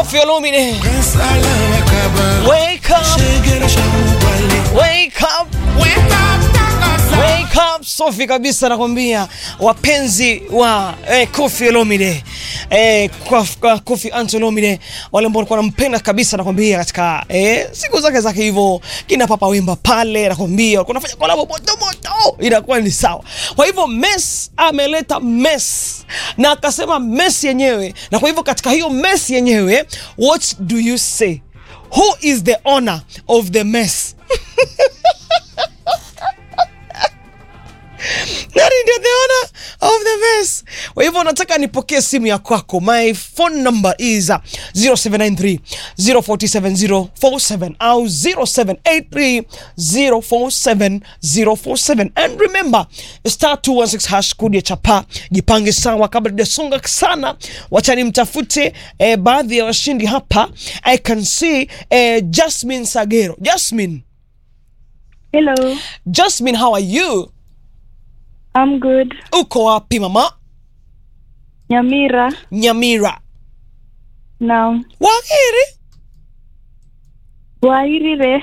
Koffi Olomide. Wake up, wake up, wake up. Safi kabisa nakwambia, wapenzi wa eh, Koffi Olomide eh, kwa, kwa Koffi Anto Olomide, wale ambao walikuwa wanampenda kabisa nakwambia, katika eh, siku zake zake hivyo, kina Papa Wemba pale nakwambia, walikuwa wanafanya kolabo moto moto, inakuwa ni sawa. Kwa hivyo Mess ameleta mess na akasema mess yenyewe, na kwa hivyo katika hiyo mess yenyewe, what do you say? Who is the owner of the mess? Nani ndio the owner of the mess? Kwa hivyo nataka nipokee simu ya kwako. My phone number is uh, 0793 047047 au 0783 047047 and remember star 216 hash kodi ya chapa. Jipange sawa kabla tujasonga sana, wacha nimtafute eh, baadhi ya washindi hapa. I can see eh, Jasmine Sagero. Jasmine, Hello, Jasmine, how are you? I'm good. Uko wapi mama? Nyamira. Nyamira. Naam. Waheri. Wairire.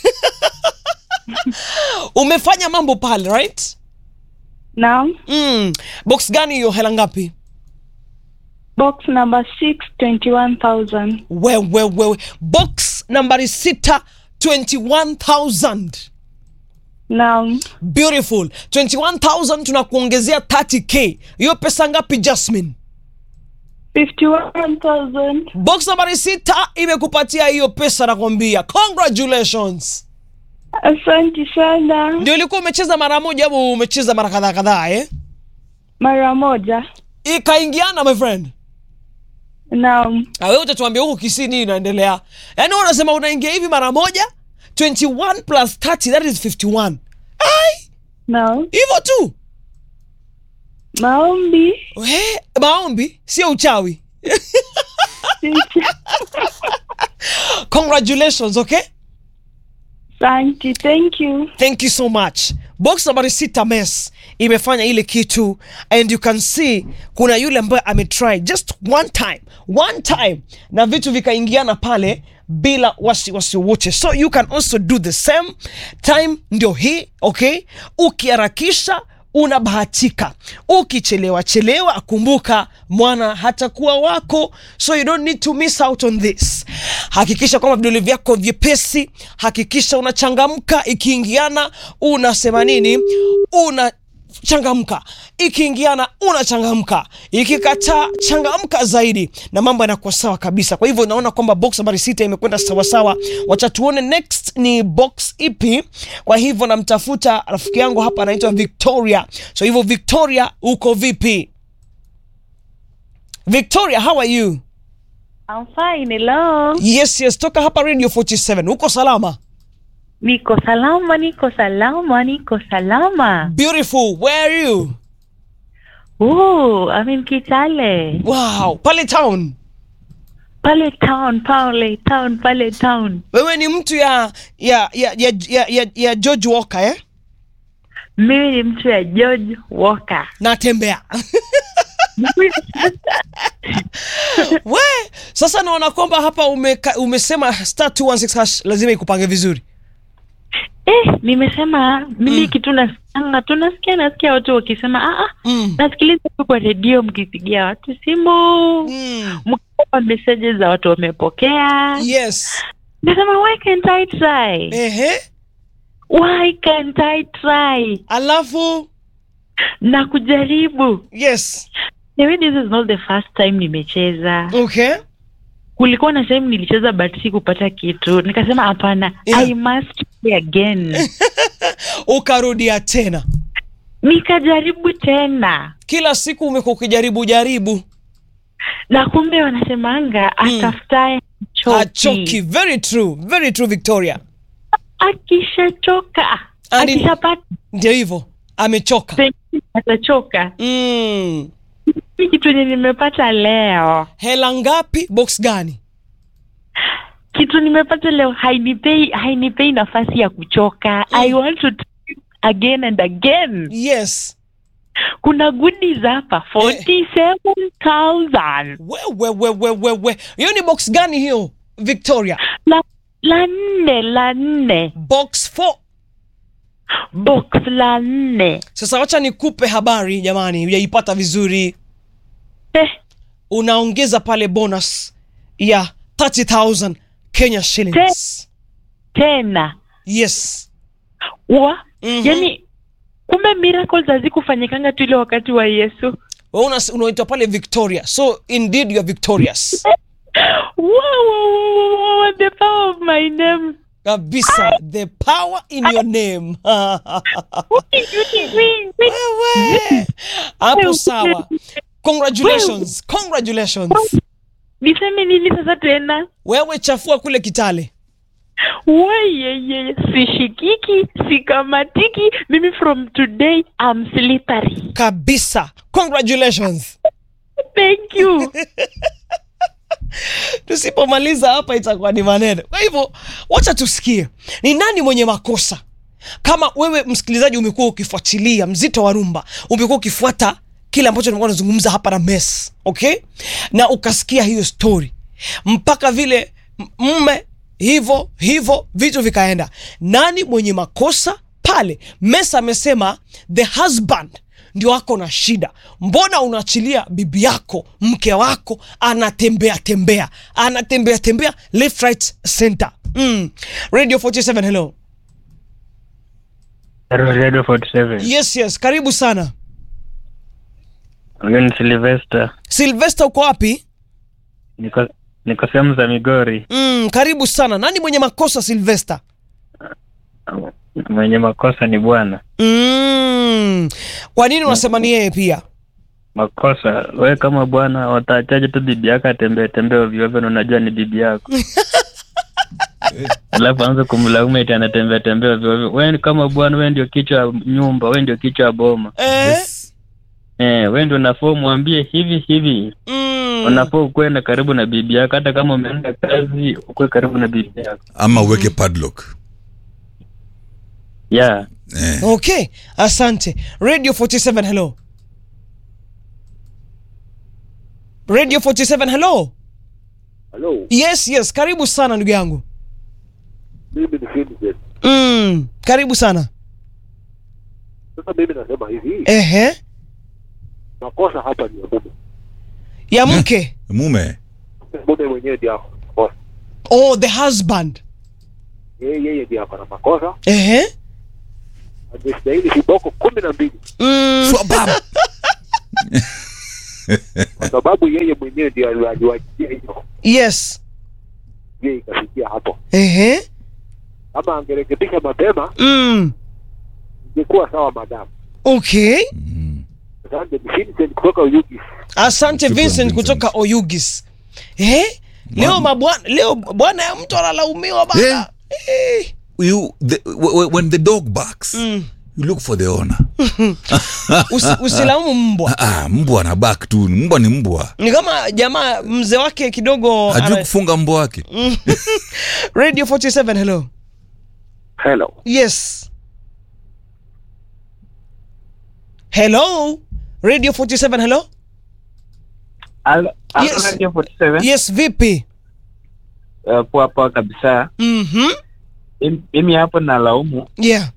Umefanya mambo pale, right? Naam. Mm. Box gani hiyo hela ngapi? Box number 6, 21,000. Wewe wewe. Box nambari sita 21,000. Naam. Beautiful. 21,000 tunakuongezea 30k. Hiyo pesa ngapi Jasmine? 51,000. Box nambari sita imekupatia hiyo pesa nakwambia. Congratulations. Asante sana. Ndio ilikuwa umecheza mara moja au umecheza mara kadhaa kadhaa eh? Mara moja. Ikaingiana my friend. Naam. Na wewe utatuambia huku Kisii nini inaendelea. Yaani wewe unasema unaingia hivi mara moja 21 plus 30 that is 51. Ai, Naam. hivyo tu. Maombi. We, maombi sio uchawi. Congratulations, okay? Asante. Thank you. Thank you so much. Box nambari sita mess imefanya ile kitu and you can see kuna yule ambaye ametry just one time, one time na vitu vikaingiana pale bila wasiwasi wote, so you can also do the same time. Ndio hii okay, ukiharakisha unabahatika, ukichelewa chelewa, kumbuka mwana hatakuwa wako, so you don't need to miss out on this. Hakikisha kwamba vidole vyako vyepesi, hakikisha unachangamka. Ikiingiana unasema nini? Una changamka ikiingiana unachangamka, ikikataa changamka zaidi, na mambo yanakuwa sawa kabisa. Kwa hivyo naona kwamba box nambari sita imekwenda sawasawa. Wacha tuone next ni box ipi. Kwa hivyo namtafuta rafiki yangu hapa anaitwa Victoria. So hivyo Victoria, uko vipi? Victoria, how are you? I'm fine. Hello. Yes, yes, toka hapa Radio 47. Uko salama? Niko salama, niko salama, niko salama. Beautiful. Where are you? Oh, I'm in Kitale. Wow, pale town. Pale town, pale town, pale town. Wewe ni mtu ya ya ya ya, ya, ya, ya George Walker eh? Mimi ni mtu ya George Walker. Natembea. We, sasa naona kwamba hapa umeka, umesema star 216 hash lazima ikupange vizuri. Eh, nimesema mimi kitu nasikianga tu nasikia nasikia watu wakisema ah, ah, Mm. nasikiliza tu kwa redio mkipigia watu simu Mm. mkipa messages za watu wamepokea. Yes. Nasema why can't I try? Ehe. Why can't I try? Alafu Na kujaribu. yes. Maybe this is not the first time nimecheza. Okay. Kulikuwa na sehemu nilicheza but sikupata kitu. Nikasema hapana, Yeah. I must play again. Ukarudia tena. Nikajaribu tena. Kila siku umekuwa ukijaribu jaribu. na kumbe wanasemanga Mm. atafutaye Achoki. Very true. Very true Victoria. akishachoka Andi- akishapata Ndio hivyo. Amechoka. pengine atachoka Mm. hii kitu yenye nimepata leo Hela ngapi? Box gani? kitu nimepata leo hainipei hainipei nafasi ya kuchoka i want to try again and again Yes. kuna goodies hapa 47000 wewe wewe wewe hiyo ni box gani hiyo victoria la la nne la nne box 4 box la nne sasa wacha nikupe habari jamani hujaipata vizuri eh, unaongeza pale bonus ya 30000 kenya shillings tena yes wa Mhm. yani kumbe miracles hazikufanyikanga tu ile wakati wa yesu Wewe una- unaitwa pale victoria so indeed you are victorious wow, wow, wow, wow, wow, the power of my name kabisa the power in your name wewe hapo sawa congratulations congratulations niseme nini sasa tena wewe chafua kule kitale weyeye sishikiki sikamatiki mimi from today I'm slippery kabisa congratulations thank you tusipomaliza hapa itakuwa ni maneno kwa hivyo wacha tusikie ni nani mwenye makosa kama wewe msikilizaji umekuwa ukifuatilia mzito wa rumba umekuwa ukifuata kile ambacho nimekuwa nazungumza hapa na mes okay na ukasikia hiyo story mpaka vile m- mme hivyo hivyo vitu vikaenda nani mwenye makosa pale mes amesema the husband ndio ako na shida mbona unaachilia bibi yako mke wako anatembea tembea anatembea tembea left right center mm. radio 47 hello Radio 47. yes yes karibu sana Huyu ni Sylvester. silvester uko wapi Niko niko sehemu za Migori. mm, karibu sana nani mwenye makosa silvester Mwenye makosa ni bwana. mm. kwa nini unasema ni yeye pia Makosa we kama bwana wataachaje tu bibi yako atembee tembee ovyo ovyo na unajua ni bibi yako. Alafu anza kumlaumu eti anatembea tembea ovyo ovyo. Wewe ni kama bwana, wewe ndio kichwa ya nyumba, wewe ndio kichwa ya boma. eh? Eh, wewe ndio unafaa mwambie hivi hivi. mm. Unafaa ukuwe na karibu na bibi yako hata kama umeenda kazi, ukuwe karibu na bibi yako. ama uweke padlock Yeah. eh. okay asante radio 47 hello radio 47 hello Halo, yes yes karibu sana ndugu yangu mimi ni Citizen. mm. karibu sana Sasa mimi nasema hivi, ehe makosa hapa ni ya mume. ya mke mume Mume mwenyewe ndiye ako na makosa, oh the husband yeye yeye ndiye ako na makosa. ehe Angestahili viboko kumi na mbili mm. Swabab. kwa sababu yeye mwenyewe ndiye ali- aliwajia hiyo, yes yeye ikafikia hapo. ehe Kama angerekebisha mapema, mm. ingekuwa sawa. Madamu okay Mm. asante. Ni Citizen kutoka Uyugis. asante Shukran, vincent Vincent. kutoka oyugis eh? leo mabwana leo bwana ya mtu analaumiwa bana eh. you the, w- w- when the dog barks Mm. you look for the owner Usi, usilaumu mbwa ah, mbwa na bak tu mbwa ni mbwa ni kama jamaa mzee wake kidogo hajui ana- kufunga mbwa wake radio 47 hello Hello. yes hello radio 47 hello Al- Yes. Radio 47. yes vipi Uh, poa poa kabisa. mm-hmm. Mim- Mimi hapo nalaumu yeah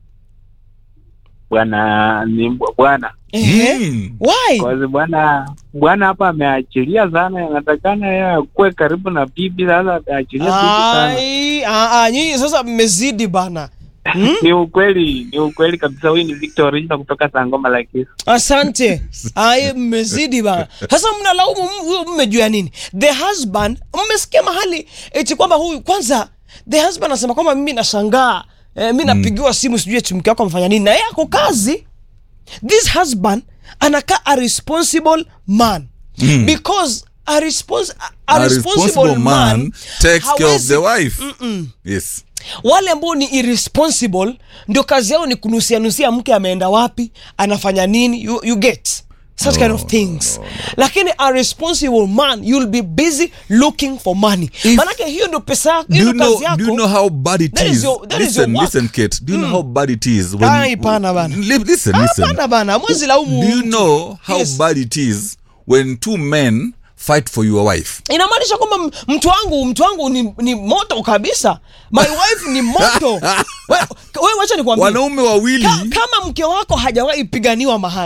bwana ni mbwa- bwana Ehe. Mm. why Kwazi bwana bwana hapa ameachilia sana, inatakana yeye akuwe karibu na bibi. Sasa ameachilia bibi sana. Ai, ah, ah, nyinyi sasa mmezidi bana hmm? Ni ukweli, ni ukweli kabisa. Huyu ni Victor Original kutoka Sangoma la Kisu. asante ai mmezidi bana sasa mnalaumu m- huyo mme juu ya nini the husband mmesikia mahali eti kwamba huyu kwanza the husband anasema kwamba mimi nashangaa eh, mi napigiwa simu sijui eti mke wako amefanya nini na yeye ako kazi this husband anakaa a responsible man Mm. because a, respons a, A responsible, responsible man man takes care of hawezi- the wife Mm-mm. yes wale ambao ni irresponsible ndio kazi yao ni kunusianusia mke ameenda wapi anafanya nini you, you get such kind of things lakini a responsible man you'll be busy looking for money If- manake hiyo ndio pesa yako Do hiyo you ndio know? kazi yako Do you know how bad it That is is? your- that is your listen, work. listen, Kate. Do you know how bad it is when? Ai, pana bana. Li- Listen, listen. Hapana bana mwezi laumu Do you know how Yes. bad it is when two men fight for your wife? inamaanisha kwamba m- mtu wangu mtu wangu ni, ni moto kabisa my wife ni moto wewe we, wacha nikwambie Wanaume wawili Ka- kama mke wako hajawahi piganiwa mahali